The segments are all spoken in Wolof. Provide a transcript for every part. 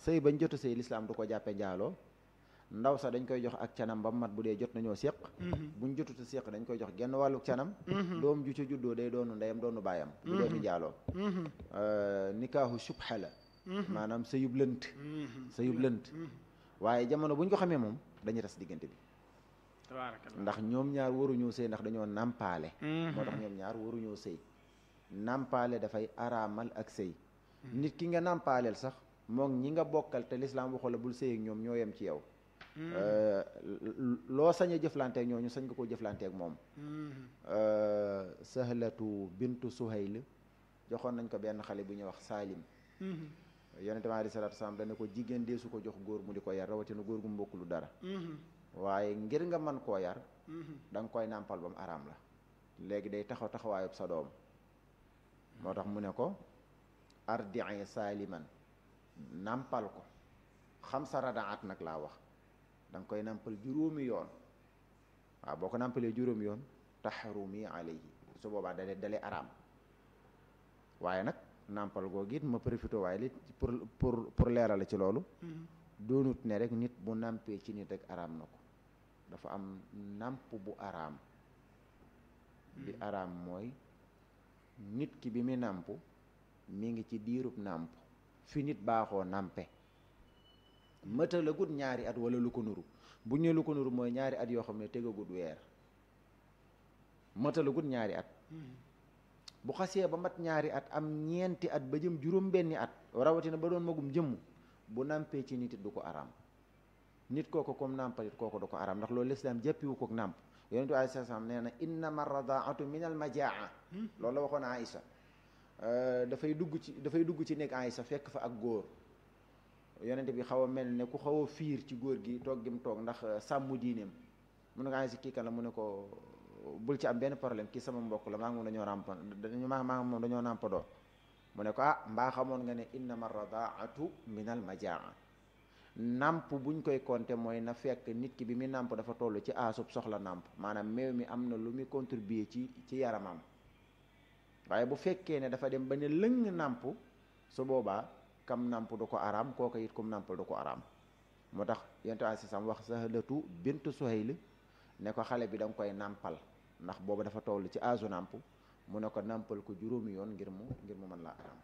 sëy bañ jotu sëy lislaam du ko jàppe njaaloo ndaw sax dañ koy jox ak canam ba mat bu dee jot nañoo séq buñ jotuta séq dañ koy jox genn wàllu canam doom ju ca juddoo day doonu ndeyam doonu baayam du dooti njaaloo nikaahu subha la maanaam sëyub lënt sëyub lënt waaye jamono buñ ko xamee moom dañuy tas diggante bi tabaarakallah ndax ñoom ñaar waruñoo sëy ndax dañoo nàmpaale moo tax ñoom ñaar waruñoo sëy nàmpaale dafay araamal ak sëy nit ki nga nàmpaaleel sax moom ñi nga bokkal te lislaam waxu la bul sëy ak ñoom ñoo yem ci yow loo sañ a jëflanteek ñooñu sañ nga koo jëflanteek moom sahlatu bintu suhayl joxoon nañ ko benn xale bu ñuy wax saalim yonente bi aleyhi salaatu salaam dana ko jigéen dee su ko jox góor mu di ko yar rawatina góor gu mbokk lu dara waaye ngir nga mën koo yar da nga koy nàmpal ba mu araam la léegi day taxaw taxawaayub sa doom moo tax mu ne ko ardii saaliman nàmpal ko xam sa radaat nag laa wax da nga koy nàmpal juróomi yoon waaw boo ko nàmpalee juróomi yoon taxrumi alayhi su boobaa dale dale araam waaye nag nàmpal googu it ma profité waaye li pour pour pour leerale ci loolu doonut ne rek nit bu nàmpee ci nit rek araam na ko dafa am nàmp bu araam bi araam mooy nit ki bi mu nàmp mi ngi ci diirub nàmp fi nit baaxoo nàmpe mëtalagut ñaari at wala lu ko nuru bu ñu lu ko nuru mooy ñaari at yoo xam ne tegagut weer mëtalagut ñaari at bu xasee ba mat ñaari at am ñeenti at ba jëm juróom benni at rawatina ba doon magum jëmm bu nàmpee ci nit it du ko araam nit kooku comme nàmpalit kooku du ko araam ndax loolu lislaam jàppiwu ko nàmp yonent bi alayhi salaam nee na innama radaatu min al majaa loolu la waxoon Aïcha dafay dugg ci dafay dugg ci nekk Aïcha fekk fa ak góor yonent bi xaw a mel ne ku xaw a fiir ci góor gi toog gi mu toog ndax sàmm diineem mu ne ko Aïcha kii kan la mu ne ko bul ci am benn problème kii sama mbokk la maa ngi moom dañoo nàmp dañu maa maa ngi moom dañoo nàmpadoo mu ne ko ah mbaa xamoon nga ne innama radaatu min al majaa nàmp buñ koy compter mooy na fekk nit ki bi muy nàmp dafa toll ci aasub soxla nàmp maanaam meew mi am na lu muy contribuer ci ci yaramam waaye bu fekkee ne dafa dem ba ne lëng nàmp su boobaa kam nàmp du ko araam kooku it kum nàmpal du ko araam moo tax yonent bi si sam wax Sahlatu bintu Suhayl ne ko xale bi da nga koy nàmpal ndax booba dafa toll ci aasu nàmp mu ne ko nàmpal ko juróomi yoon ngir mu ngir mu mën laa araam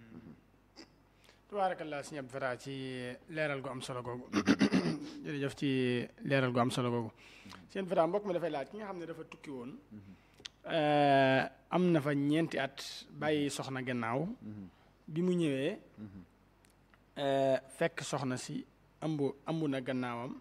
tabaarakallaa sëñ Abdou Fatah ci leeral gu am solo googu jërëjëf ci leeral gu am solo googu sëñ Abdou Fatah mbokk mi dafay laaj ki nga xam ne dafa tukki woon am na fa ñeenti at bàyyi soxna gannaaw bi mu ñëwee fekk soxna si ëmb ëmb na gannaawam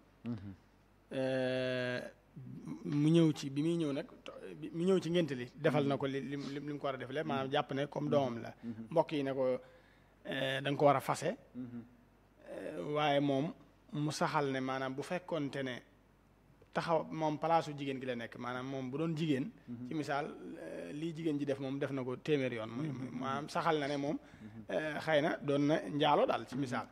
mu ñëw ci bi muy ñëw nag mu ñëw ci ngénte li defal na ko li li li mu ko war a defalee maanaam jàpp ne comme doomam la mbokk yi ne ko da nga ko war a fase waaye moom mu saxal ne maanaam bu fekkoonte ne taxaw moom palaasu jigéen gi la nekk maanaam moom bu doon jigéen ci misaal lii jigéen ji def moom def na ko téeméer yoon muy maanaam saxal na ne moom xëy na doon na njaalo daal ci misaal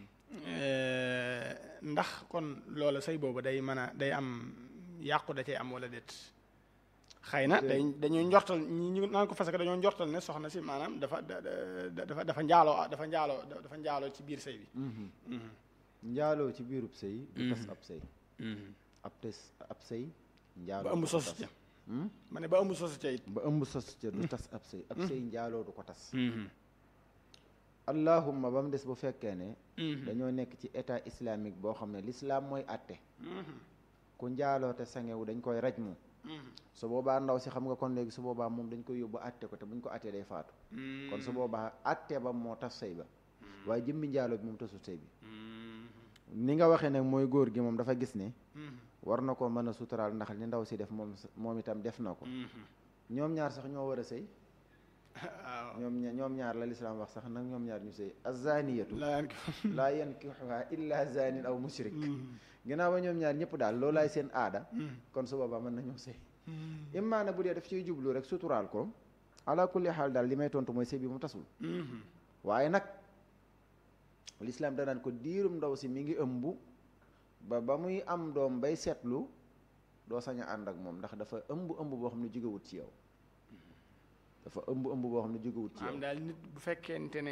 ndax kon loola sëy boobu day mën a day am yàqu da cay am wala déet xëy na day dañoo njortal ñi ñu naan ko fas que dañoo njortal ne soxna si maanaam dafa dafa dafa njaaloo dafa njaaloo dafa njaaloo ci biir sëy bi njaaloo ci biirub sëy du tas ab sëy ab tes ab sëy njaaloo ba ëmb sos ca ma ne ba ëmb sos ca it ba ëmb sos ca du tas ab sëy ab sëy njaaloo du ko tas allahumma ba mu des bu fekkee ne dañoo nekk ci état islamique boo xam ne l'islam mooy atte ku njaaloo te sangewu dañ koy raj mu su boobaa ndaw si xam nga kon léegi su boobaa moom dañ koy yóbbu atte ko te buñ ko attee day faatu kon su boobaa atte ba moo tas sëy ba waaye jëmmi njaaloo bi moom tasul sëy bi ni nga waxee nag mooy góor gi moom dafa gis ne war na ko mën a suturaal ndax li ndaw si def moom moom itam def na ko ñoom ñaar sax ñoo war a sëy ñoom ñoom ñaar la lislaam wax sax nag ñoom ñaar ñu sëy azaniyatu laa yankixuha illa zanin aw mushrik ginnaaw ba ñoom ñaar ñëpp daal loolaay seen aada kon su boobaa mën nañoo sëy immaa na bu dee daf ciy jublu rek suturaal ko ala kulli xaal daal li may tontu mooy sëy bi mu tasul waaye nag lislaam danaan ko diirum ndaw si mi ngi ëmb ba ba muy am doom bay seetlu doo sañ a ànd ak moom ndax dafa ëmb ëmb boo xam ne jógewut ci yow dafa ëmb ëmb boo xam ne jógewut ci yow maanaam daal nit bu fekkente ne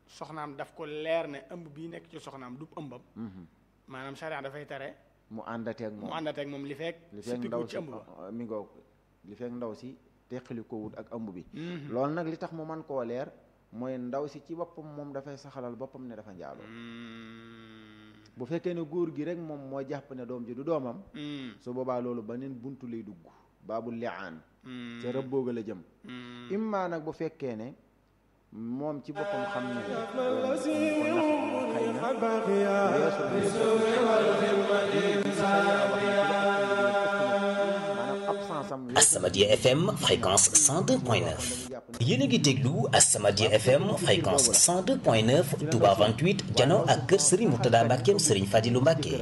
soxnaam daf ko leer ne ëmb bii nekk ci soxnaam du ëmbam maanaam charia dafay tere mu àndateeg moom mu àndateeg moom li fekk li fekk si ndaw ci si ëmb ba mi ngoog li fekk ndaw si teqali ko wut ak ëmb bi loolu nag li tax mu man koo leer mooy ndaw si ci boppam moom dafay saxalal boppam ne dafa njaaloo bu fekkee ne góor gi rek moom moo jàpp ne doom ji du doomam su boobaa loolu beneen buntu lay dugg baabul liaan ca rëbbooga la jëm imma nag bu fekkee ne moom ci boppam xam ne ne ko nax xëy na weesu maanaam absence am As-Samadiyya FM fréquence 102.9 yéen a ngi déglu As-Samadiyya FM fréquence 102.9 Touba 28 jano ak kër Serigne Mourtada Mbackeem Serigne Fadilou Mbacke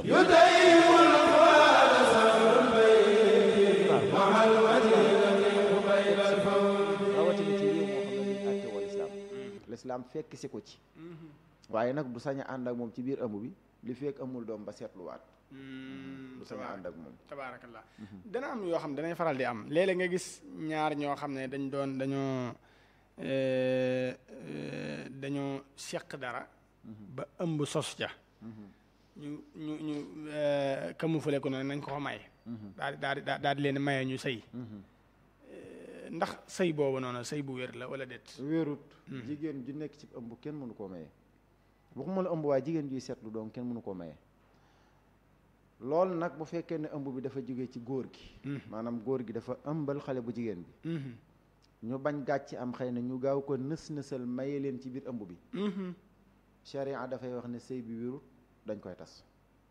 rawatina ci réew moo xam ne dañ àtte wal islaam lislaam fekk si ko ci waaye nag du sañ a ànd ak moom ci biir ëmb bi li fekk amul doom ba seetluwaat du sañ a ànd ak moom tabaarakallah dana am yoo xam danay faral di am léeg-léeg nga gis ñaar ñoo xam ne dañ doon dañoo euh, euh, dañoo seq dara ba ëmb sos ja ñu ñu ñu euh, camouflé ko noonu nañ ko ko may daal di daal di daal di leen maye ñu sëy Euh, ndax sëy boobu noonu sëy bu wér la wala déet wéerut jigéen ju nekk ci ëmb kenn mënu koo maye waxuma la ëmb waaye jigéen juy seetlu doom kenn mënu koo maye loolu nag bu fekkee ne ëmb bi dafa jóge ci góor gi maanaam góor gi dafa ëmbal xale bu jigéen bi Mhm. ñu bañ gàcc am xëy na ñu gaaw ko nës nësal maye leen ci biir ëmb bi Mhm. sharia dafay wax ne sëy bi wérut dañ koy tas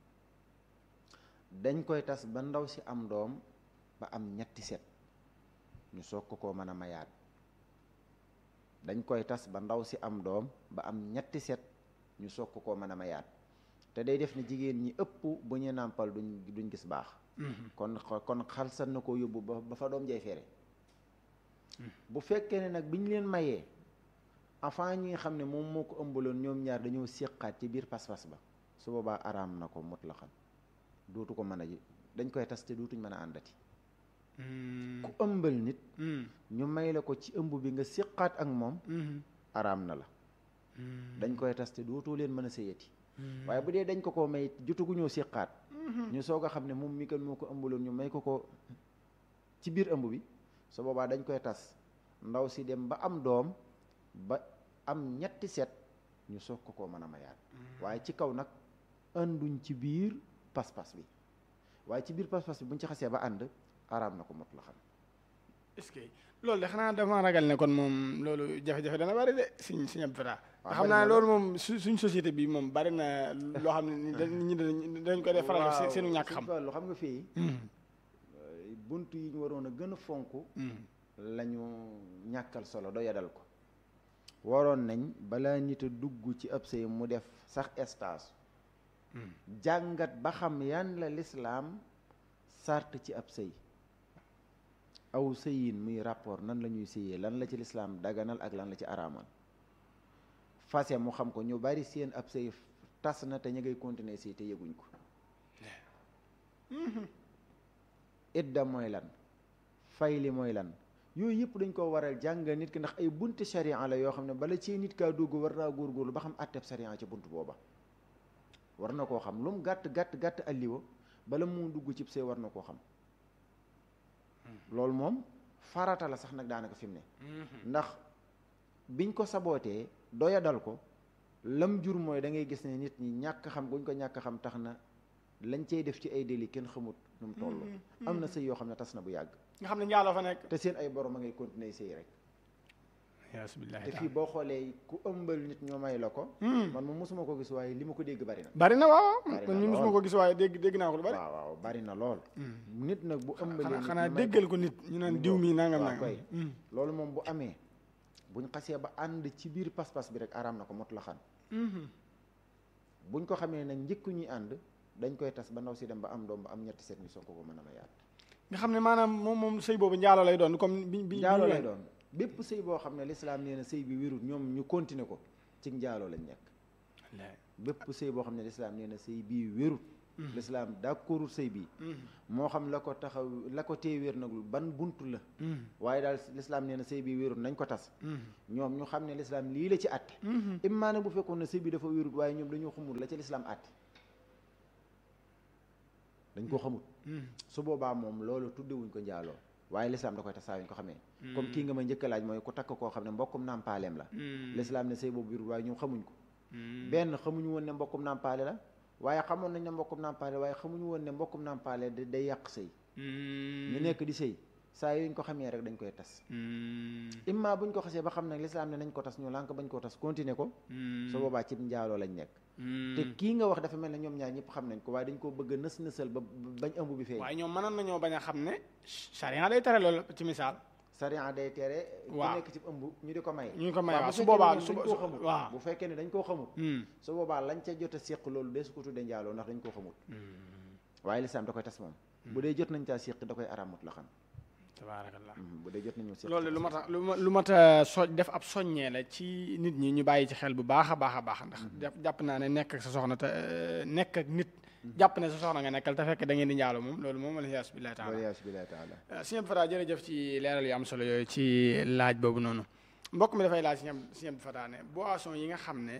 dañ koy tas ba ndaw si am doom ba am ñetti set ñu soog ko koo mën a mayaat dañ koy tas ba ndaw si am doom ba am ñetti set ñu soog ko koo mën a mayaat te day def ne jigéen ñi ëpp bu ñu nàmpal duñ duñ gis baax kon kon xalsat na ko yóbbu ba ba fa doom jay fere bu fekkee ne nag bi ñu leen mayee avant ñi nga xam ne moom moo ko ëmbaloon ñoom ñaar dañoo séqaat ci biir pas-pas ba su boobaa araam na ko mut la xam dootu ko mën a ji dañ koy tas te dootuñ mën a àndati Mm. ku ëmbal nit Mm. ñu may la ko ci ëmb bi nga séqaat ak moom Mhm. araam na la Mm. dañ koy tas te dootoo leen mën a sëyati waaye bu dee dañ ko ko may jotaguñoo séqaat ñu soog a xam ne moom mi kan moo ko ëmbaloon ñu may ko ko ci biir ëmb bi su boobaa dañ koy tas ndaw si dem ba am doom ba am ñetti set ñu soog ko koo mën a mayaat waaye ci kaw nag ànduñ ci biir pas-pas bi waaye ci biir pas-pas bi buñ ci xasee ba ànd araam na ko mot la xam est-ce que loolu de xanaa dama ragal ne kon moom loolu jafe-jafe dana bari de suñ suñ ab fata waaw xam bari naa na loolu moom su suñ société bi moom bari na loo xam ne ni dañ nit ñi dañ dañ ko def faral def seen- seenu ñàkk xam lu xam nga fii bunt yi ñu waroon a gën a fonk lañu ñàkkal solo doyadal ko waroon nañ balaa nit a dugg ci ab sëy mu def sax stage jàngat ba xam yan la lislaam sart ci ab sëy aw sëyin muy rapport nan la ñuy sëyee lan la ci lislaam daganal ak lan la ci araamal fase mu xam ko ñu bari seen ab sëy tas na te ñu ngay continuer sëy te yëguñ ko idda mooy lan fayli mooy lan yooyu yëpp dañ ko waral jàngal nit ki ndax ay bunti sharia la yoo xam ne bala ci nit kaa dugg war naa góorgóorlu ba xam atteb sharia ci bunt booba war na koo xam lu mu gàtt gàtt gàtt alliwa bala mu dugg cib sëy war na koo xam loolu moom farata la sax nag daanaka fi mu ne ndax biñ ko sabootee doya dal ko lam jur mooy da ngay gis ne nit ñi ñàkk xam guñ ko ñàkk xam tax na lañ cay def ci ay déli kenn xamut nu mu toll am na sëy yoo xam ne tas na bu yàgg nga xam ne njaaloo fa nekk te seen ay borom a ngay continuer sëy rek yasubillahi te fii boo xoolee ku ëmbal nit ñoo may la ko man moom mosuma ko gis waaye li ma ko dégg bari na bari na waaw Bari kon na ñu mosuma lool. ko gis waaye dégg dégg naa ko lu bari waaw waaw bari na lool nit nag bu ëmbalee xanaa nit xanaa ñu may déggal ko nit ñu naan diw mi nangam waaw nangam koy loolu moom bu amee buñ xasee ba ànd ci biir pas-pas bi rek araam na ko mot la xan buñ ko xamee nag njëkku ñuy ànd dañ koy tas ba ndaw si dem ba am doom ba am ñetti seet ñu soog ko ko mën a mayaat nga xam ne maanaam moom moom sëy boobu njaaloo lay doon comme bi bi njaaloo bi- lay doon bépp sëy boo xam ne lislaam nee na sëy bi wérut ñoom ñu continuer ko ci njaaloo lañ nekk Wallaay. bépp sëy boo xam ne lislaam nee na sëy bii wérut lislaam d'accordul sëy bi moo xam la ko taxaw la ko tee wér nag ban buntu la waaye daal lislaam nee na sëy bi wérul nañ ko tas ñoom ñu xam ne lislaam lii la ci àtte immaa nag bu fekkoon ne sëy bi dafa wérut waaye ñoom dañoo xamul la ci lislaam àtte dañ koo xamul su boobaa moom loolu tuddewuñ ko njaaloo waaye lislaam da koy tas saa yuñ ko xamee comme kii nga ma njëkk a laaj mooy ku takk koo xam ne mbokkum nàmpaaleem la lislaam ne sëy boobu wérut waaye ñoom xamuñ ko benn xamuñu woon ne mbokkum nàmpaale la waaye xamoon nañ ne mbokkum nàmpaale waaye xamuñu woon ne mbokkum nàmpaale day yàq sëy ñu nekk di sëy saa yuñ ko xamee rek dañ koy tas imma buñ ko xasee ba xam nag lislaam ne nañ ko tas ñu lànk bañ koo tas continuer ko su boobaa cib njaaloo lañ nekk te kii nga wax dafa mel ne ñoom ñaar ñëpp xam nañ ko waaye dañ koo bëgg a nës nësal ba bañ ëmb bi feeñ waaye ñoom mënoon nañoo bañ a xam ne charia day tere loolu ci misaal sariya day tere ku waaw nekk ci ëmb ñu di ko may ñu ko may waaw waaw bu su fekkee boobaa ne su dañ koo xamul waaw bu fekkee ne dañ koo xamul su boobaa lañ ca jot a séq loolu dee su ko tuddee njaaloo ndax dañ koo xamul waaye lislaam da koy tas moom bu dee jot nañ caa séq da koy aramut la xam tabaarakallah bu dee jot nañu séq loolu lu mat a lu ma lu mat a so def ab soññee la ci nit ñi ñu bàyyi ci xel bu baax a baax a baax ndax jàpp jàpp naa ne nekk ak sa soxna te euh, nekk ak nit jàpp ne sa soxna nga nekkal te fekk da ngeen di njaaloo moom loolu moom aliyaas billahi taala waliyasu billahi taala sëñ Abdou Fata jërëjëf ci leeral yu am solo yooyu ci laaj boobu noonu mbokk mi dafay laaj sëñ Abdou sëñ Abdou Fata ne boisson yi nga xam ne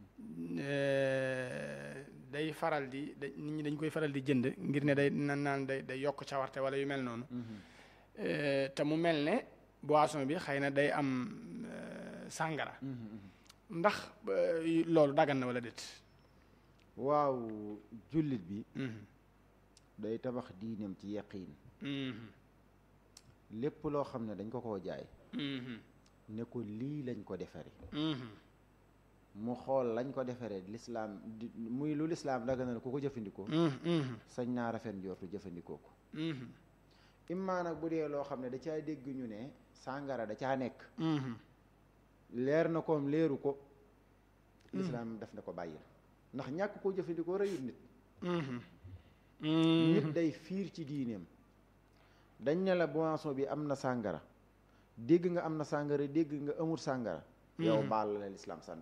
euh, day faral di da nit ñi dañ koy faral di jënd ngir ne day nan naan day day yokk cawarte wala yu mel noonu Euh, te mu mel ne boisson bi xëy na day am euh, sàngara ndax euh, loolu dagan na wala déet waaw jullit bi Mhm. day tabax diineem ci yaqiin Mhm. lépp loo xam ne dañ ko koo jaay Mhm. ne ko lii lañ ko defare Mhm. mu xool lañ ko defaree lislaam di muy lu lislaam daganal ku ko jëfandikoo Mhm. Mhm. sañ naa rafet njortu jëfandikoo ko Mhm. immaa nag bu dee loo xam ne da caa dégg ñu ne sàngara da caa nekk Mhm. leer na koom leeru ko lislaam def na ko bàyyil ndax ñàkk koo jëfandikoo rëyul nit Mhm. nit Mhm. day fiir ci diineem dañ ne la boisson bi am na sàngara dégg nga am na sàngara dégg nga amul sàngara yow baal la lislaam sant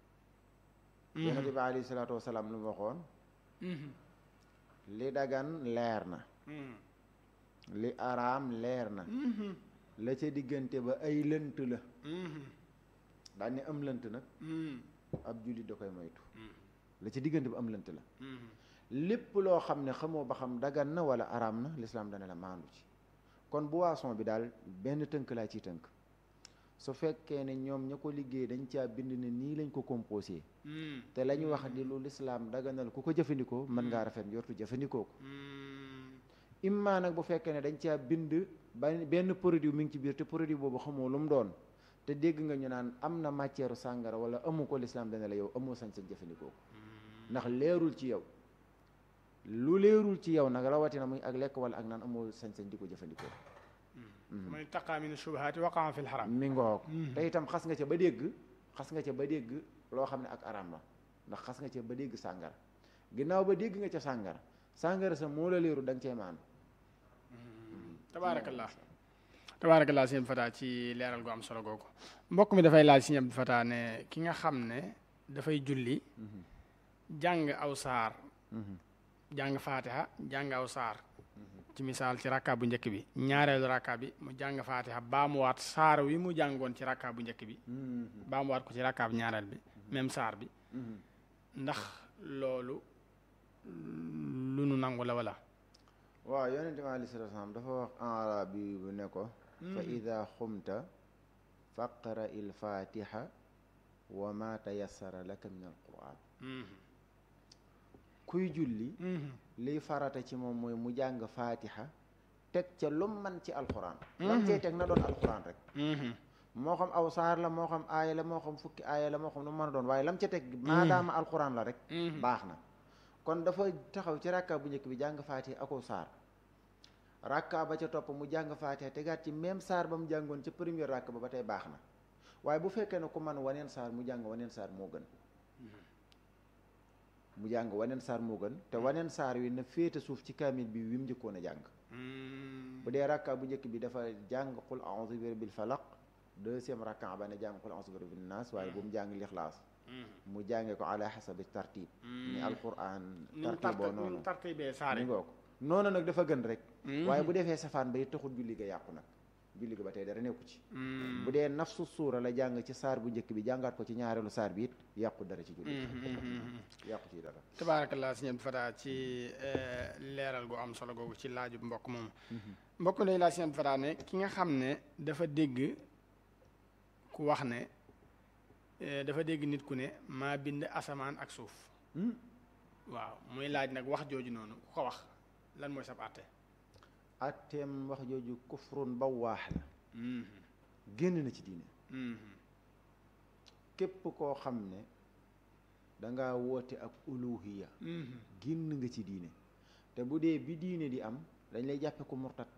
yonente bi alayhi salaatu wasalaam lu mu waxoon Mhm. li dagan leer na Mhm. li araam leer na Mhm. la ca diggante ba ay lënt la Mhm. daan ne am lënt nag Mhm. ab jullit da koy moytu la ca diggante ba am lënt la Mhm. lépp loo xam ne xamoo ba xam dagan na wala araam na lislaam dana la maandu ci kon boisson bi daal benn tënk laa ciy tënk su fekkee ne ñoom ña ko liggéey dañ caa bind ne nii lañ ko composé Mhm. te la ñu wax di lu lislaam daganal ku ko jëfandikoo mën ngaa rafet njortu jëfandikoo ko Mhm. immaa nag bu fekkee ne dañ caa bind ba benn produit mi ngi ci biir te produit boobu xamoo lu mu doon te dégg nga ñu naan am na matière sàngara wala amu ko lislaam dana la yow amoo sañ-sañ jëfandikoo ko ndax leerul ci yow lu leerul ci yow nag rawatina muy ak lekk wala ak naan amoo sañ-sañ di ko jëfandikoo man ittaqa min shubuhaati waqaa fi lxaram mi ngoog te itam xas nga ca ba dégg xas nga ca ba dégg loo xam ne ak araam la ndax xas nga ca ba dégg sàngara ginnaaw ba dégg nga ca sàngara sàngara sa moo la leeru da nga cee maan tabaarakallah tabaarakallah sëñ Abdou Fata ci leeral gu am solo googu mbokk mi dafay laaj sëñ Abdou Fata ne ki nga xam ne dafay julli jàng aw saar jàng faatiha jàng aw saar ci misaal ci rakka bu njëkk bi ñaareelu rakka bi mu jàng faatiha baamuwaat saar wi mu jàngoon ci rakka bu njëkk bi baamuwaat ko ci rakka bu ñaareel bi même saar bi ndax loolu lu nu nangu la wala waaw yonente bi aleyhi salaatu salaam dafa wax en arabi bu ne ko fa ida xumta faqra il fatiha wa ma tayassara laka min al quran kuy julli liy farata ci moom mooy mu jàng fatiha teg ca lum man ci alquran lam cey teg na doon alquran rek moo xam aw saar la moo xam aaya la moo xam fukki aaya la moo xam lu mën a doon waaye lam ca teg maadaama alquran la rek baax na kon dafa taxaw ci rakka bu njëkk bi jàng faatiha ako saar rakka ba ca topp mu jàng faatiha tegaat ci même saar ba mu jàngoon ca première rakka ba ba tey baax na waaye bu fekkee ne ku man waneen saar mu jàng waneen saar moo gën mu jàng waneen saar moo gën te waneen saar wi na féete suuf ci kaamil bi wi mu njëkkoon a jàng bu dee rakka bu njëkk bi dafa jàng qul a'udhu bi rabbil falaq deuxième rakka ba ne jàng qul a'udhu bi rabbin nas waaye bu mu jàng lixlaas mu jànge ko ala xasabi tartib ni alquran ni mu tartiboo tart ni noonu mu tartibee mi saari ngoo ko noonu nag dafa gën rek waaye bu defee safaan ba it taxul julli ga yàqu nag julli ga ba tey dara nekku ci bu dee nafsu suura la jàng ci saar bu njëkk bi jàngaat ko ci ñaareelu saar bi it yàqu dara ci julli yàqu ci dara tabaarakallaa sëñ Abdou Fatah ci eh, leeral gu am solo googu ci laaju mbokk moomu mbokk day laa sëñ Abdou Fatah ne ki nga xam ne dafa dégg ku wax ne eh, dafa dégg nit ku ne maa bind asamaan ak suuf waaw muy laaj nag wax jooju noonu ku ko wax lan mooy sab àtte atteem wax jooju kufrun ba waax la génn na ci diine képp koo xam ne danga woote ak uluhiya génn nga ci diine te bu dee bi diine di am dañ lay jàppe ko murtat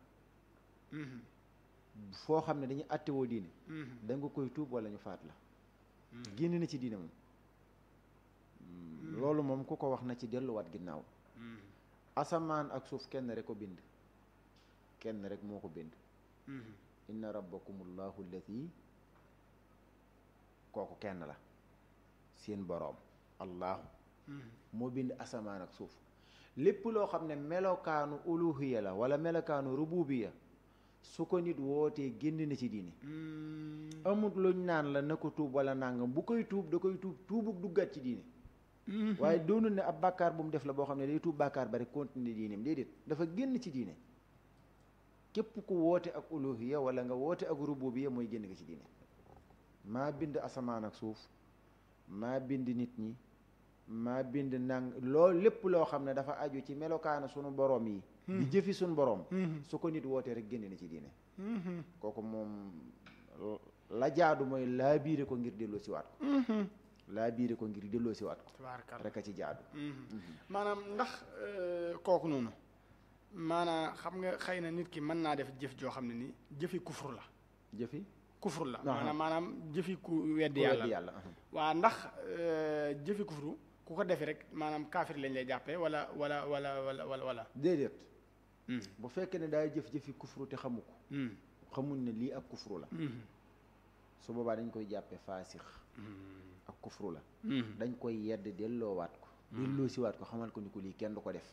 foo xam ne dañuy attewoo diine da nga koy tuub wala ñu faat la génn na ci diine moom loolu moom ku ko wax na ci delluwaat ginnaaw asamaan ak suuf kenn rek ko bind kenn rek moo ko bind inna rabbakumullahu allati kooku kenn la seen boroom allahu moo bind asamaan ak suuf lépp loo xam ne melokaanu uluhiya la wala melokaanu rububiya su ko nit wootee génn na ci diine amut luñ naan la na ko tuub wala nangam bu koy tuub da koy tuub tuubuk duggaat ci diine waaye doonul ne ab bàkkaar bu mu def la boo xam ne day tuub bàkkaar ba rek continuer diineem déedéet dafa génn ci diine képp ku woote ak uluhiya wala nga woote ak rububiya mooy génn nga ci diine maa bind asamaan ak suuf maa bind nit ñi maa bind nang loolu lépp loo xam ne dafa aju ci melokaana sunu boroom yi di jëfi sunu boroom su ko nit wootee rek génn na ci diine kooku moom la jaadu mooy laa biire ko ngir delloo si waat ko laa biire ko ngir delloo si waat ko tabaarakallaa rek a ci jaadu maanaam ndax eh, kooku noonu maanaam xam nga xëy na nit ki mën naa def jëf joo xam ne ni jëfi kufru la jëfi kufru la Aha. maanaam maanaam jëfi ku weddi ku yàlla weddi la yàlla aha. waa ndax eh, jëfi kufru ku ko defi rek maanaam kaafir lañ lay jàppee wala wala wala wala wala wala déedéet bu fekkee ne daay jëf-jëfi kufru te xamu ko xamul ne lii ak kufru la su boobaa dañ koy jàppe faasix ak kufru la dañ koy yedd delloowaat ko delloo siwaat ko xamal ko ni ko lii kenn du ko def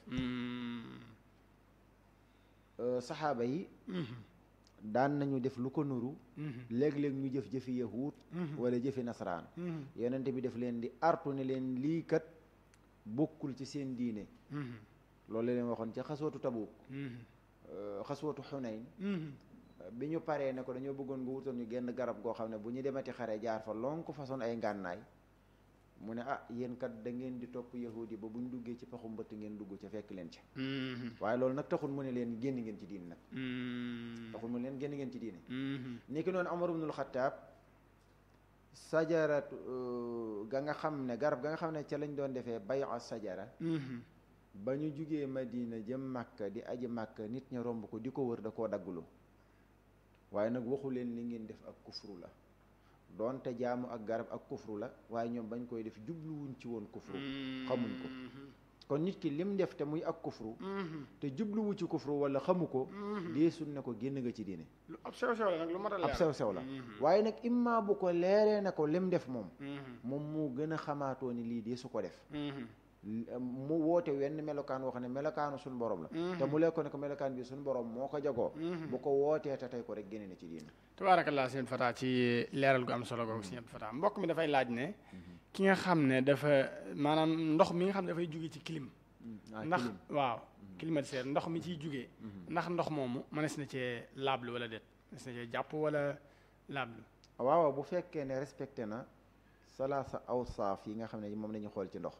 Euh, saxaaba yi daan nañu def lu ko nuru léeg-léeg ñu jëf jëfi yahuud wala jëfi nasaraan yonente bi def leen di artu ne leen lii kat bokkul ci seen diine loolu la leen waxoon ca xaswatu Tabuk euh, xaswatu Xunayn bi ñu paree ne ko dañoo bëggoon nga wutal ñu genn garab goo xam ne bu ñu demati xare jaar fa lonk façon ay ngànnaay mu ne ah yéen kat da ngeen di topp yahudi yi ba bu ñu duggee ci paxu mbëtt ngeen dugg ca fekk leen ca waaye loolu nag taxul mu ne leen génn ngeen ci diine nag taxul mu ne leen génn ngeen ci diine ni ki noonu Amar ibnul Xattaab sajarat ga nga xam ne garab ga nga xam ne ca lañ doon defee bay'a sajara ba ñu jugee Madina jëm Màkka di aji Màkka nit ña romb ko di ko wër da koo daggulu waaye nag waxu leen li ngeen def ak kufru la doonte jaamu ak garab ak kufru la waaye ñoom bañ koy def jubluwuñ ci woon kufru xamuñ ko kon nit ki lim def te muy ak kufru te jubluwu ci kufru wala xamu ko deesul ne ko génn nga ci diine lu ab sew sew la nag lu mat a leer ab sew sew la waaye nag imma bu ko leeree na ko lim def moom moom moo gën a xamaatoo ni lii dee su ko def mu woote wenn melokaan woo xam ne melokaanu suñu borom la te mu lekko ne ko melokaan bi suñu borom moo ko jagoo bu ko wootee te tey ko rek génne na ci diine tabaarakallaa sëñ Fata ci leeral gu am solo googu sëñ Fata mbokk mi dafay laaj ne ki nga xam ne dafa maanaam ndox mi nga xam ne dafay jóge ci clim ndax waaw climatiseur ndox mi ciy jugee ndax ndox moomu mënees na cee laablu wala déet mënees na cee jàpp wala laablu waaw bu fekkee ne respecté na salaasa awsaaf yi nga xam ne moom la ñu xool ci ndox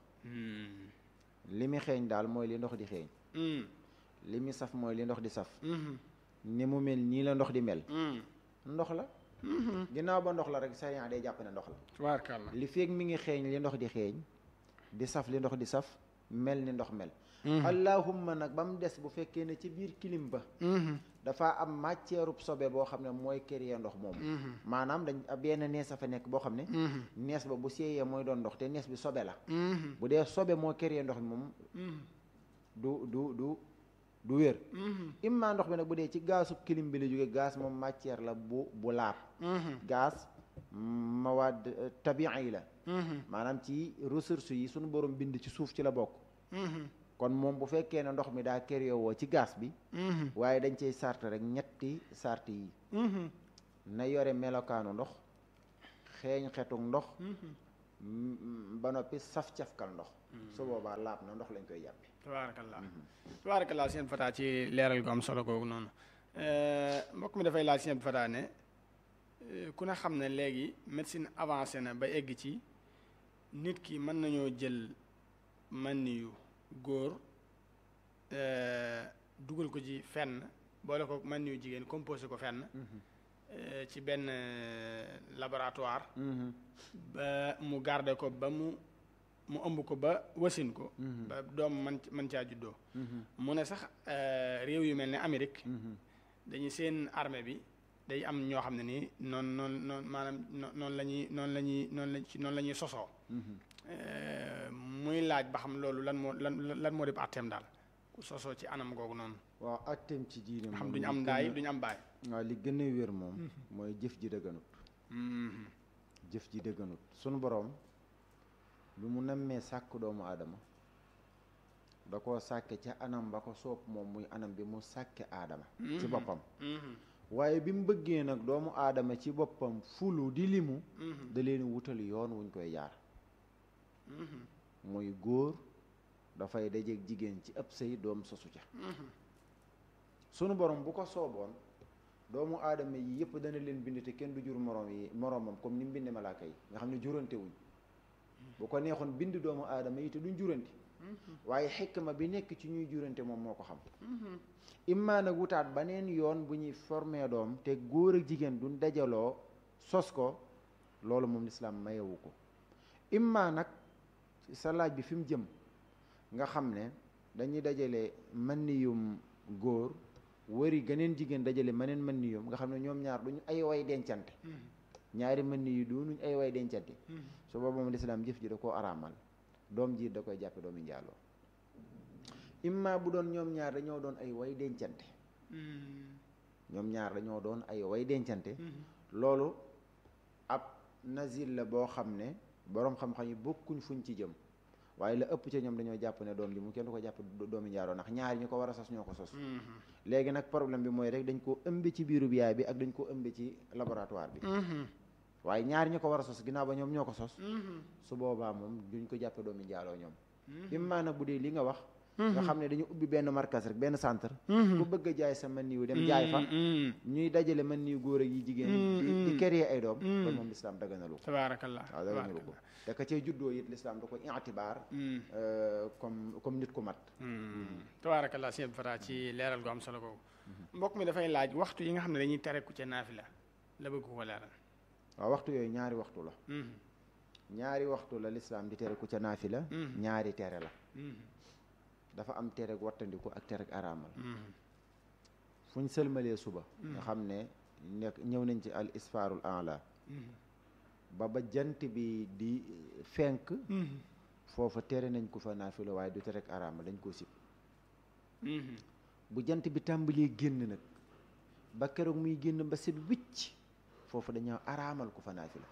li mi xeeñ daal mooy li ndox di xeeñ li mi saf mooy li ndox di saf ni mu mel nii la ndox di mel ndox la ginnaaw ba ndox la rek sariya day jàpp ne ndox la tabaarakallaa li feeg mi ngi xeeñ li ndox di xeeñ di saf li ndox di saf mel ni ndox mel allahumma nag ba mu des bu fekkee ne ci biir kilim ba dafa am matière sobe boo xam ne mooy créer ndox moomu maanaam dañ benn nees a fa nekk boo xam ne nees ba bu seeyee mooy doon ndox te nees bi sobe la bu dee sobe moo créer ndox mi moom du du du du wér imma ndox bi nag bu dee ci gaasu kilim bi la jóge gaz moom matière la bu bu laab gaz mawaad tabi'i yi la maanaam ci ressources yi suñu borom bind ci suuf ci la bokk kon moom bu fekkee ne ndox mi daa kër woo ci gaz bi waaye dañ cey sart rek ñetti sart yi na yore melokaanu ndox xeeñ xetuk ndox ba noppi saf-cafkal ndox su boobaa laab na ndox lañ koy jàppe tabaarakallaa tabaarakallaa seen fataa ci leeral gu am solo googu noonu mbokk mi dafay laaj seen fataa ne ku ne xam ne léegi médecine avancé na ba egg ci nit ki mën nañoo jël man yu góor dugal ko ci fenn boole ko man yu jigéen composé ko fenn ci benn laboratoire ba mu garde ko ba mu mu ëmb ko ba wasin ko ba doom man man caa juddoo mu ne sax réew yu mel ne Amérique dañu seen armée bi day am ñoo xam ne nii noonu noonu noonu maanaam noonu la ñuy noonu la ñuy noonu la noonu la ñuy sosoo muy laaj ba xam loolu lan moo lan lan moo def àtteem daal ku sosoo ci anam googu noonu waaw àtteem ci diine xam duñu am ndaay duñu am baay waaw li gën a wér moom mooy jëf ji dëgganut jëf ji dëgganut sunu boroom lu mu nammee sàkk doomu aadama da koo sàkke ca anam ba ko soob moom muy anam bi mu sàkke aadama ci boppam waaye bi mu bëggee nag doomu aadama ci boppam fulu di limu da leen wutal yoon wuñ koy jaar muy góor dafay dajeeg jigéen ci ëpp sëy doom sosu ca sunu borom bu ko sooboon doomu aadama yi yëpp dana leen bind te kenn du jur moroom yi moroomam comme ni mu binde malaaka yi nga xam ne jurante wuñ bu ko neexoon bind doomu aadama yi te duñ jurante waaye xikma bi nekk ci ñuy jurante moom moo ko xam immaa nag wutaat baneen yoon bu ñuy formé doom te góor ak jigéen duñ dajaloo sos ko loolu moom lislaam mayewu ko immaa nag sa laaj bi fi mu jëm nga xam ne dañuy dajale manniyum góor wëri geneen jigéen dajale maneen manniyum nga xam ne ñoom ñaar duñu ay way dencante ñaari manni yu doonuñ ay way dencante su booba moom lislaam jëf ji da koo araamal doom ji da koy jàppe doomi njaaloo imma bu doon ñoom ñaar dañoo doon ay way dencante ñoom ñaar dañoo doon ay way dencante loolu ab nazil la boo xam ne boroom xam-xam yi bokkuñ fuñ ci jëm waaye la ëpp ca ñoom dañoo jàpp ne doom ji mu kenn du ko jàpp doomi njaaloo ndax ñaari ñu ko war a sos ñoo ko sos léegi nag problème bi mooy rek dañ koo ëmbe ci biiru bi yaay bi ak dañ koo ëmbe ci laboratoire bi waaye ñaari ñu ko war a sos ginnaaw ba ñoom ñoo ko sos su boobaa moom duñ ko jàppe doomi njaaloo ñoom immaa nag bu dee li nga wax nga xam ne dañu ubbi benn markas rek benn centre ku bëgg a jaay sa mën niwu dem jaay fa ñuy dajale mën niw góor ak yi jigéen di créer ay doom kon moom lislaam daganalu ko tabaarakallah waaw daganalu ko te ka cee juddoo it lislaam da ko itibaar comme comme nit ku mat tabaarakallah sëñ Fara ci leeral gu am solo googu mbokk mi dafay laaj waxtu yi nga xam ne dañuy tere ku ca naafila la bëgg ko leeral waaw waxtu yooyu ñaari waxtu la ñaari waxtu la lislaam di tere ku ca naafila ñaari tere la dafa am tereg wattandiku ak tereg araamal fu ñu sëlmalee suba nga xam ne nekk ñëw nañ ci al isfaarul anla ba ba jant bi di fenk foofa tere nañ ko fa naafila waaye du tereg araamal dañ koo sib bu jant bi tàmbalee génn nag ba keroog muy génn ba set wicc foofu dañoo araamal ko fa naafila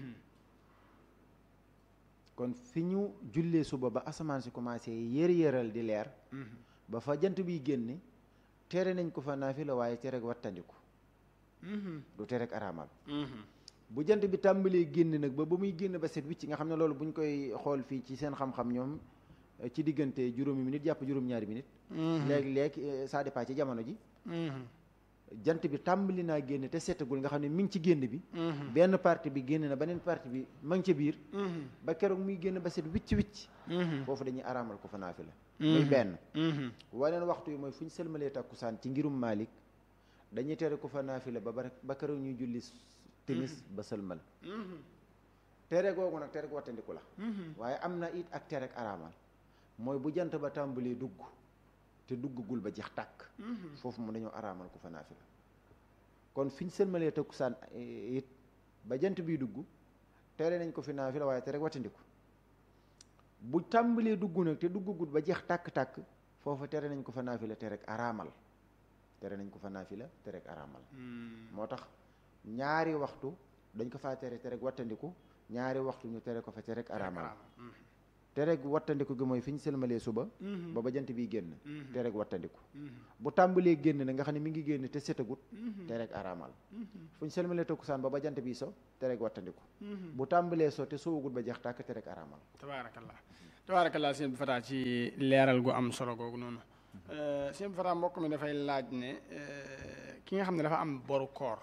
kon fi ñu jullee suba ba asamaan si commencé yër-yëral di leer ba fa jant biy génne tere nañ ko fa naafila waaye tere wattandiku du tere araamal bu jant bi tàmbalee génn nag ba ba muy génn ba set wicc nga xam ne loolu bu ñu koy xool fii ci seen xam-xam ñoom ci diggante juróomi minute jàpp juróom-ñaari minute léegi-léegi ça dépend ci jamono ji jant bi tàmbali naa génn te setagul nga xam ne mi ngi ci génn bi benn partie bi génn na beneen partie bi ma ngi ca biir ba keroog muy génn ba set wicc wicc foofu dañuy araamal ko fa naafila muy benn waneen waxtu yi mooy fu ñu sëlmalee takkusaan ci ngirum Malik dañuy tere ko fa naafila ba ba keroog ñuy julli timis ba sëlmal tere googu nag tere wattandiku la waaye am na it ak tere ak araamal mooy bu jant ba tàmbalee dugg te duggagul ba jeex tàkk foofu mu dañoo araamal ko fa naafila kon fi ñu sëlmalee takkusaan it ba jant biy dugg tere nañ ko fi naafila waaye te rek wattandiku bu tàmbalee dugg nag te duggagul ba jeex tàkk-tàkk foofu tere nañ ko fa naafila te rek araamal tere nañ ko fa naafila te rek araamal moo tax ñaari waxtu dañ ko faa tere te rek wattandiku ñaari waxtu ñu tere ko fa te rek araamal te rek wattandiku gi mooy fi ñu sëlmalee suba ba ba jant bi génn te rek wattandiku bu tàmbalee génn na nga xam ne mi ngi génn te setagut te rek araamal fu ñu sëlmalee takkusaan ba ba jant bi so te rek wattandiku bu tàmbalee so te sowagut ba jeex tàkk te rek araamal tabaarakallah tabaarakallah sëñ bi Fata ci leeral gu am solo googu noonu sëñ bi Fata mbokk mi dafay laaj ne ki nga xam ne dafa am boru koor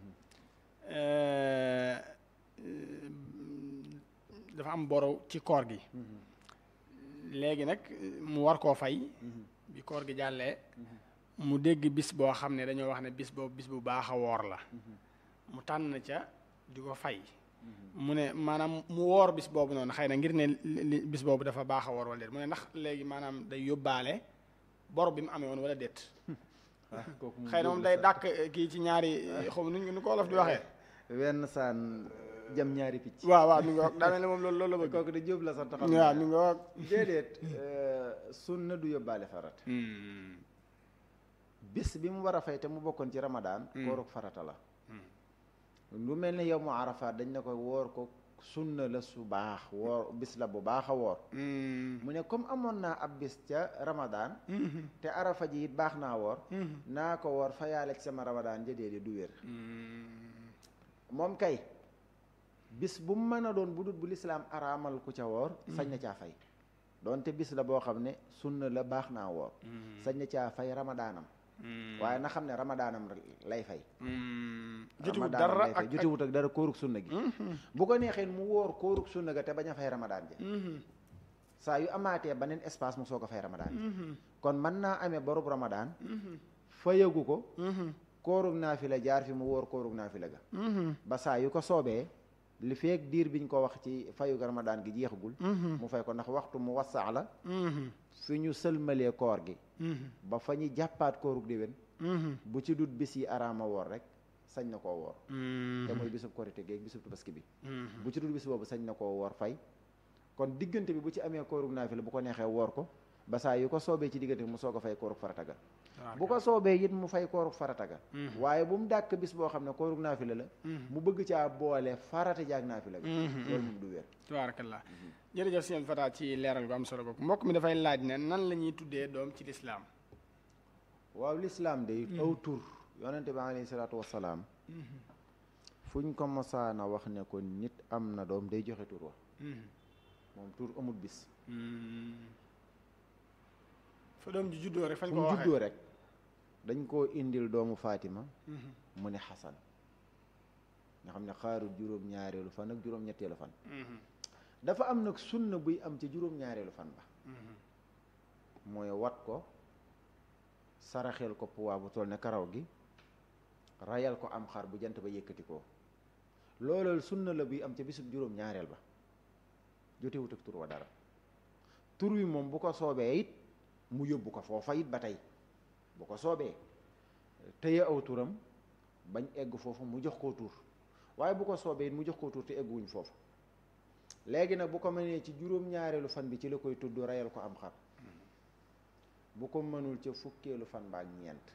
dafa am boru ci koor gi léegi nag mu war koo fay bi koor gi jàllee mu dégg bis boo xam ne dañoo wax ne bis boobu bis bu baax a woor la mu tànn ca di ko fay mu ne maanaam mu woor bis boobu noonu xëy na ngir ne li bis boobu dafa baax a woor wala déet mu ne ndax léegi maanaam day yóbbaale bor bi mu amee woon wala déet xëy na moom day dàq kii ci ñaari xaw nu nu ko wolof di waxee wenn saan jam ñaari picc waaw waaw mi ngi wax daa mel ne moom loolu loolu la bëgg kooku de jóob la sant xam waaw mi ngi wax déedéet sunna du yóbbaale farat bis bi mu war a fay te mu bokkoon ci ramadaan kooruk farata la lu mel ne yow mu arafaat dañ ne ko woor ko sunna la su baax woor bis la bu baax a woor mu ne comme amoon naa ab bis ca ramadaan te arafa ji it baax naa woor naa ko woor fayaale ci sama ramadaan jëdee di du wér moom kay bis bu mu mën a doon bu dut bu lislaam araamal ku ca woor sañ na caa fay doonte bis la boo xam ne sunna la baax naa woor sañ na caa fay ramadaanam waaye na xam ne ramadaanam lay fay jotiwut ramadaanam dara lay fay ak jotiwut ak dara kóorug sunna gi bu ko neexee mu wóor kóorug sunna ga te bañ a fay ramadaan ja saa yu amaatee beneen espace mu soog a fay ramadaan ja kon mën naa amee borub ramadaan fayagu ko kóorug naafila jaar fi mu wóor kóorug naafila ga ba saa yu ko soobee li feek diir biñ ko wax ci fayu ramadaan gi jeexagul mu fay ko ndax waxtu mu wasaa la fi ñu sëlmalee koor gi ba fa ñu jàppaat koorug déwén bu ci dut bis yi araama woor rek sañ na koo woor te mooy bisub korite géeg bisub tabaski bi bu ci dut bis boobu sañ na koo woor fay kon diggante bi bu ci amee koorug naafila bu ko neexee woor ko ba saa yu ko soobee ci diggante bi mu soog a fay koorug farata ga bu ko soobee it mu fay koorug farata ga waaye bu mu dàkk bis boo xam ne koorug naafila la mu bëgg caa boole farata jaag naafila ga loolu moom du wér tabaarakallah jërëjëf sëñ Fata ci leeral gu am solo googu mbokk mi dafay laaj ne nan la ñuy tuddee doom ci lislaam waaw lislaam de aw tur yonente bi alayhi salaatu wasalaam fuñ ko mosaana wax ne ko nit am na doom day joxe tur wa moom tur amul bis fa doom ji juddoo rek fañ fu ko mu waxee juddoo rek dañ koo indil doomu Fatima mu ne Xasan nga xam ne xaarul juróom-ñaareelu fan ak juróom-ñetteelu fan dafa am nag sunna buy am ci juróom-ñaareelu fan ba mooy wat ko saraxel ko puwaa bu toll ne karaw gi rayal ko am xar bu jant ba yëkkati ko loolal sunna la buy am ca bisub juróom-ñaareel ba jotewut ak tur wa dara tur wi moom bu ko soobee it mu yóbbu ko foofa it ba tey bu ko soobee tëye aw turam bañ egg foofu mu jox koo tur waaye bu ko soobee it mu jox koo tur te egguwuñ foofu léegi nag bu ko mënee ci juróom-ñaareelu fan bi ci la koy tudd rayal ko am xar bu ko mënul ca fukkeelu fan ba ak ñeent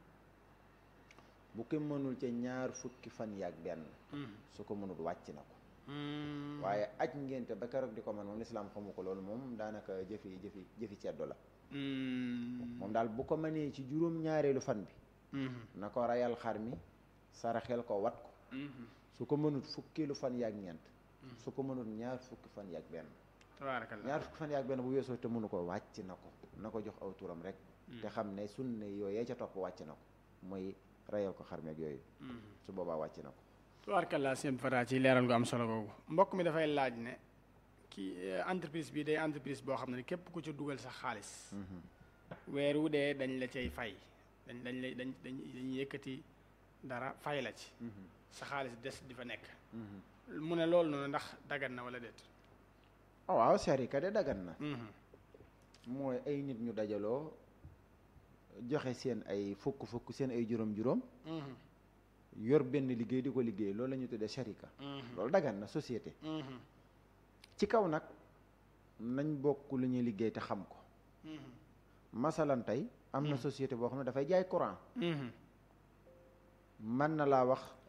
bu ko mënul ca ñaar fukki fan yaak benn su ko mënul wàcc na ko waaye aj ngénte ba keroog di ko mën moom lislaam xamu ko loolu moom daanaka jëfi jëfi jëfi ceddo la moom daal bu ko mënee ci juróom-ñaareelu fan bi na ko rayal xar mi saraxel ko wat ko su ko mënut fukkeelu fan yaak ñeent su ko mënut ñaar fukki fan yaak benn tabaarakallah ñaar fukki fan yaak benn bu weesoo te mënu ko wàcc na ko na ko jox aw turam rek te xam ne sunne yooyee ca topp wàcc na ko mooy rayal ko xar mi ak yooyu su boobaa wàcc na ko tabaarakallah sëñ Fata ci leeral gu am solo googu mbokk mi dafay laaj ne kii entreprise bi day entreprise boo xam ne képp ku ci dugal sa xaalis weer wu dee dañ la cay fay dañ dañ lay dañ dañ dañuy yëkkati dara fay la ci sa xaalis des di fa nekk mu ne loolu noonu ndax dagan na wala déet ah waaw sharika de dagan na mooy ay nit ñu dajaloo joxe seen ay fukk fukk seen ay juróom juróom yor benn liggéey di ko liggéey loolu la ñu tuddee sharika loolu dagan na société ci kaw nag nañ bokk lu ñuy liggéey te xam ko masalan tey am na société boo xam ne dafay jaay courant mën na laa wax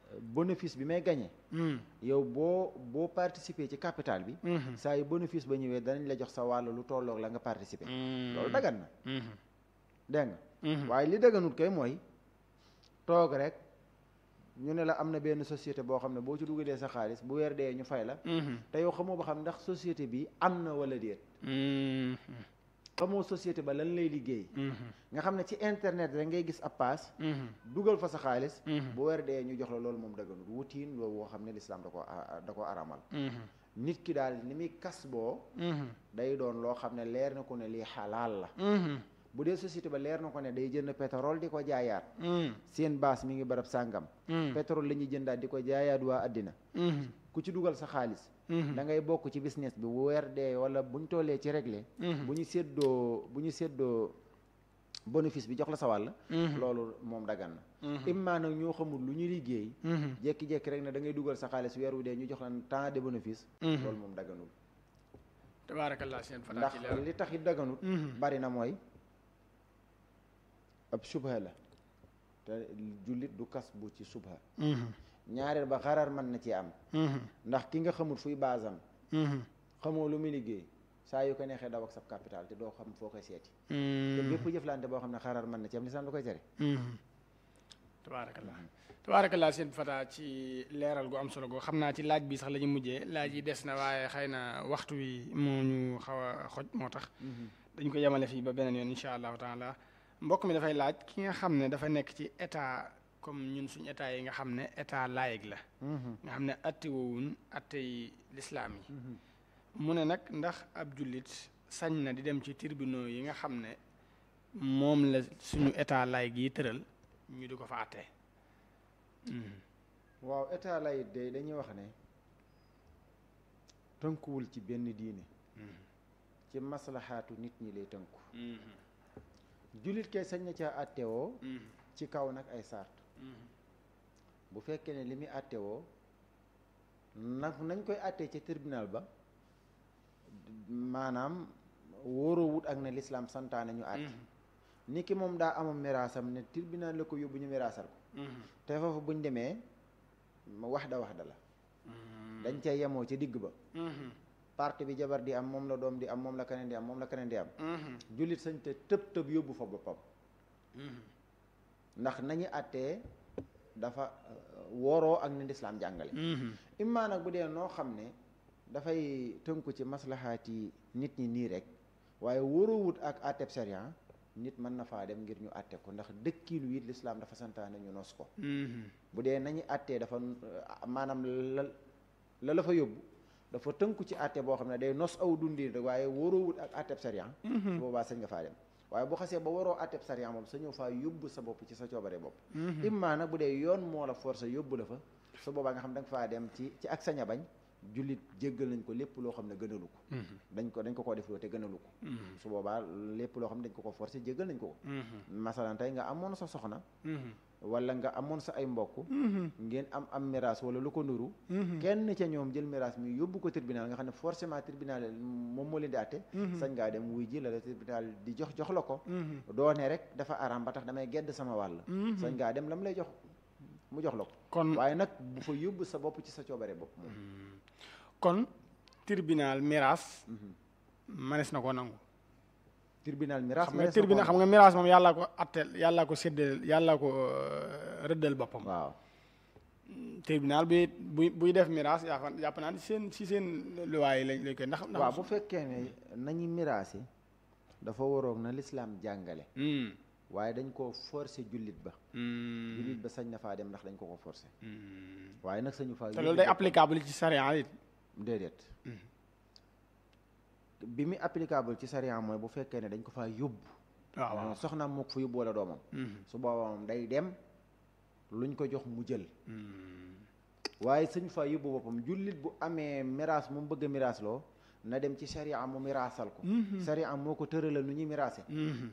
bénéfice bi may gagné yow boo boo participer ci capital bi saa yu bénéfice ba ñëwee danañ la jox sa wàll lu tolloog la nga participer loolu dagan na dégg nga waaye li daganut kay mooy toog rek ñu ne la am na benn société boo xam ne boo ci dugalee sa xaalis bu weer dee ñu fay la te yow xamoo ba xam ndax société bi am na wala déet xamoo société ba lan lay liggéey nga xam ne ci internet rek ngay gis ab paas dugal fa sa xaalis bu weer dee ñu jox la loolu moom daganut wutiin loolu woo xam ne lislaam da ko da ko aramal nit ki daal ni muy kas boo day doon loo xam ne leer na ko ne lii xalaal la bu dee société ba leer na ko ne day jënd pétrole di ko jaayaat seen base mi ngi barab sàngam pétrole la ñuy jëndaat di ko jaayaat waa àddina ku ci dugal sa xaalis da ngay bokk ci business bi bu weer dee wala bu ñu tollee ci réglé bu ñu séddoo bu ñu séddoo bénéfice bi jox la sa wàll loolu moom dagan na immaa nag ñoo xamul lu ñu liggéey jékki-jékki rek ne da ngay dugal sa xaalis weer wu dee ñu jox la temps de bénéfice loolu moom daganul tabaarakallah seen fa ndax li tax it daganut bari na mooy ab subha la te jullit du kas bu ci subha ñaareel ba xarar mën na ci am ndax ki nga xamul fuy baasam xamoo lu muy liggéey saa yu ko neexee daw ak sab capital te doo xam foo koy seeti te bépp jëflante boo xam ne xarar mën na ci am lisaan lu koy tere tabaarakallah tabaarakallah seen fata ci leeral gu am solo goo xam naa ci laaj bi sax la ñu mujjee laaj yi des na waaye xëy na waxtu wi moo ñu xaw a xoj moo tax dañ ko yemale fii ba beneen yoon insha allahu taala mbokk mi dafay laaj ki nga xam ne dafa nekk ci état comme ñun suñu état yi nga xam ne état laïque la nga xam ne atte woowun atte yi lislaam yi mu ne nag ndax ab jullit sañ na di dem ci tribunaux yi nga xam ne moom la suñu état laïque yi tëral ñu di ko fa atte waaw état laïque de dañuy wax ne tënkuwul ci benn diine ci maslaxaatu nit ñi lay tënku jullit kay sañ na caa attewoo ci kaw nag ay sart bu fekkee ne li muy attewoo nag nañ koy attee ca tribunal ba maanaam wóoroo wut ak ne lislaam santaane ñu àtte ni ki moom daa amam miraasam ne tribunal la ko yóbbu ñu miraasal ko te foofu buñ demee wax da wax da la dañ cay yemoo ca digg ba parti bi jabar di am moom la doom di am moom la keneen di am moom la keneen di am jullit sañ te tëb tëb yóbbu fa boppam ndax nañu àttee dafa woroo ak ni lislaam jàngale immaa nag bu dee noo xam ne dafay tënku ci maslahaati nit ñi nii rek waaye wóoroowut ak àtteb sharia nit mën na faa dem ngir ñu àtte ko ndax dëkkiinu it lislaam dafa santaane ñu nos ko bu dee nañu àttee dafa maanaam la la la fa yóbbu dafa tënku ci àtte boo xam ne day nos aw dundin rek waaye wóoroowut ak àtteb sharia boobaa sañ nga faa dem waaye bu xasee ba waroo àtteb sharia moom sa ñëw faa yóbbu sa bopp ci sa coobare bopp immaa nag bu dee yoon moo la forcé yóbbu la fa su boobaa nga xam da nga faa dem ci ci ak sañ a bañ jullit jéggal nañ ko lépp loo xam ne gënalu ko dañ ko dañ ko koo def loo te gënalu ko su boobaa lépp loo xam ne dañ ko ko forcé jéggal nañ ko ko masalan tey nga amoon sa soxna wala nga amoon sa ay mbokk ngeen am am miraas wala lu ko nuru kenn ca ñoom jël miraas mi yóbbu ko tribunal nga xam ne forcément tribunal moom moo leen di àtte sañ ngaa dem wuy ji la la tribunal di jox jox la ko doone rek dafa araam ba tax damay gedd sama wàll sañ ngaa dem lam lay jox mu jox la ko kon waaye nag bu fa yóbbu sa bopp ci sa coobare bopp moom kon tribunal miraas manes na ko nangu tribunal miraas xam nga tribunal xam nga miraas moom yàllaa ko atteel yàllaa ko séddal yàllaa ko rëddal boppam waaw tribunal bi buy buy def miraas yaa fa jàpp naa seen si seen luwaay lañ lañ koy ndax waaw bu fekkee ne nañu miraase dafa waroog na lislaam jàngale waaye dañ ko forcé jullit ba jullit ba sañ na faa dem ndax dañ ko ko forcé waaye nag sañu faa te loolu day applicable ci sariya it déedéet bi mu applicable ci sariya mooy bu fekkee ne dañ ko faa yóbbu waaw waaw soxnaam moo ko fa yóbbu wala doomam su boobaa moom day dem luñ ko jox mu jël waaye sañu faa yóbbu boppam jullit bu amee miraas mu bëgg a miraas loo na dem ci sariya mu miraasal ko sariya moo ko tëralal nu ñuy miraase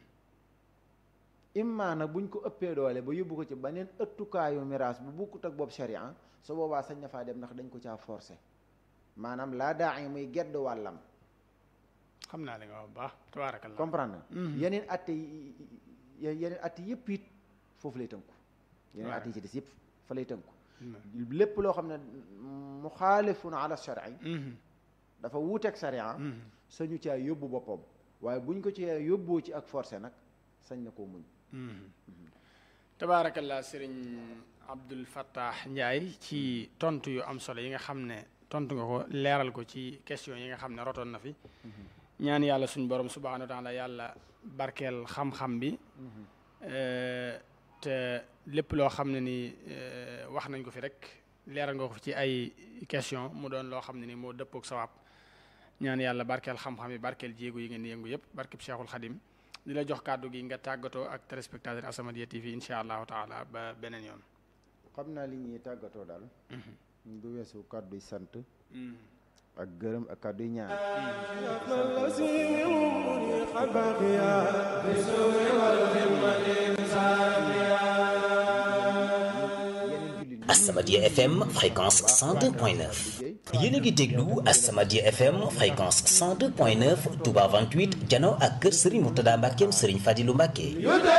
imma nag buñ ko ëppee doole ba yóbbu ko ci beneen ëttukaayu miraas bu bukkut ak boobu sharia su boobaa sañ na faa dem ndax dañ ko caa forcé maanaam laa daa yi muy gedd wàllam xam naa li nga wax bu baax tabaarakallah comprendre yeneen atte yeneen atte yëpp it foofu lay tënku yeneen atte yi ci des yëpp fa lay tënku lépp loo xam ne muxaalifun ala shari dafa wuuteeg sharia sañu caa yóbbu boppam waaye buñ ko ci yóbboo ci ak forcé nag sañ na koo muñ tabaarakallah sëriñ Abdul Fattah Ndiaye ci tontu yu am solo yi nga xam ne tontu nga ko leeral ko ci question yi nga xam ne rotoon na fi ñaan yàlla suñ borom subhaanahu wa taala yàlla barkeel xam-xam bi te lépp loo xam ne ni wax nañ ko fi rek leeral nga ko fi ci ay question mu doon loo xam ne ni moo dëppook sawaab ñaan yàlla barkeel xam-xam yi barkeel jéego yi ngeen di yëngu yëpp barkeb Cheikhul Khadim di la jox kàddu gi nga tàggatoo ak téléspectateur As-Samadiyya TV insha allahu taala ba beneen yoon xam naa li ñuy tàggatoo daal du weesu kàdduy sant ak gërëm ak kàdduy ñaan As-Samadiyya FM fréquence 102.9 yéen a ngi déglu As-Samadiyya FM fréquence 102.9 Touba 28 jano ak kër Serigne Mourtada Mbackeem Serigne Fadilou Mbacke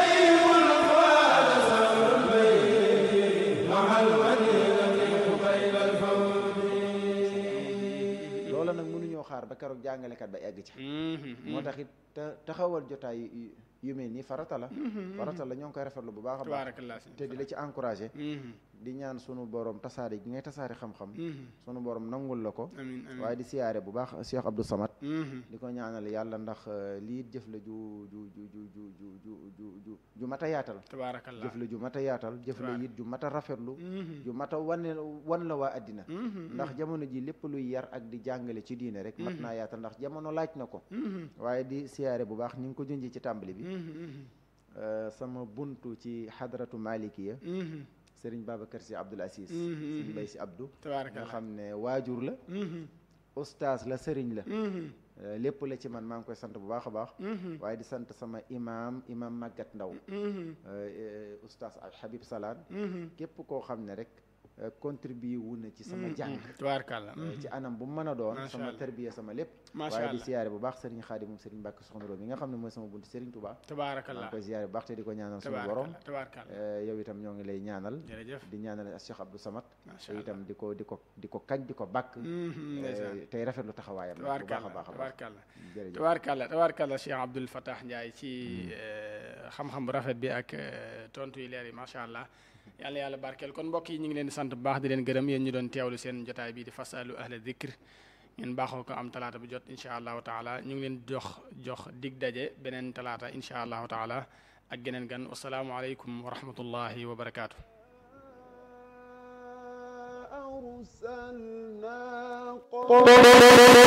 loola nag mënuñoo xaar ba keroog jàngalekat ba egg ci moo tax it taxawal jotaay yu mel nii farata la farata la ñoo ngi koy rafetlu bu baax a baax te di la ci encouragé di ñaan sunu borom tasaare gi ngay tasaare xam-xam sunu borom nangul la ko waaye di siyaare bu baax Cheikh Abdou Samad di ko ñaanal yàlla ndax lii jëf la ju ju ju ju ju ju ju ju ju mat a yaatal jëf la ju mat a yaatal jëf la it ju mat a rafetlu ju mat a wane wan la waa àddina ndax jamono ji lépp luy yar ak di jàngale ci diine rek mat naa yaatal ndax jamono laaj na ko waaye di siyaare bu baax ni nga ko junji ci tàmbali bi sama buntu ci xadratu malikiya sëriñ Babacar si Abdoul Aziz sëriñ Mbay si Abdou nga xam ne waajur la ustaas la sëriñ la lépp la ci man maa ngi koy sant bu baax a baax waaye di sant sama imaam imaam Maguette Ndaw ustaas Habib Salaan képp koo xam ne rek contribué wu na ci sama jàng tubaarkàlla ci anam bu mu mën a doon sama tarbiya sama lépp waaye di siyaare bu baax sëriñ Xaadim moom sëriñ Mbàkke Soxna Room yi nga xam ne mooy sama buntu sëriñ Touba tubaarkàlla maa ngi koy siyaare bu baax te di ko ñaanal suñu borom tubaarkàlla yow itam ñoo ngi lay ñaanal jërëjëf di ñaanal Cheikh Abdou Samad yow itam di ko di ko di ko kañ di ko bàkk tey rafetlu taxawaayam bu baax a baax a baax jërëjëf tubaarkàlla tubaarkàlla Cheikh Abdoul Fattah Ndiaye ci xam-xam bu rafet bi ak tontu yi leer yi macha allah yàlla yàlla barkeel kon mbokk yi ñu ngi leen di sant bu baax di leen gërëm yéen ñu doon teewlu seen jotaay bi di fasalu ahla dikr ngeen baaxoo ko am talaata bu jot incha allahu taala ñu ngi leen jox jox dig daje beneen talaata incha allahu taala ak geneen gan wasalaamualeykum wa rahmatullahi wa barakaatu.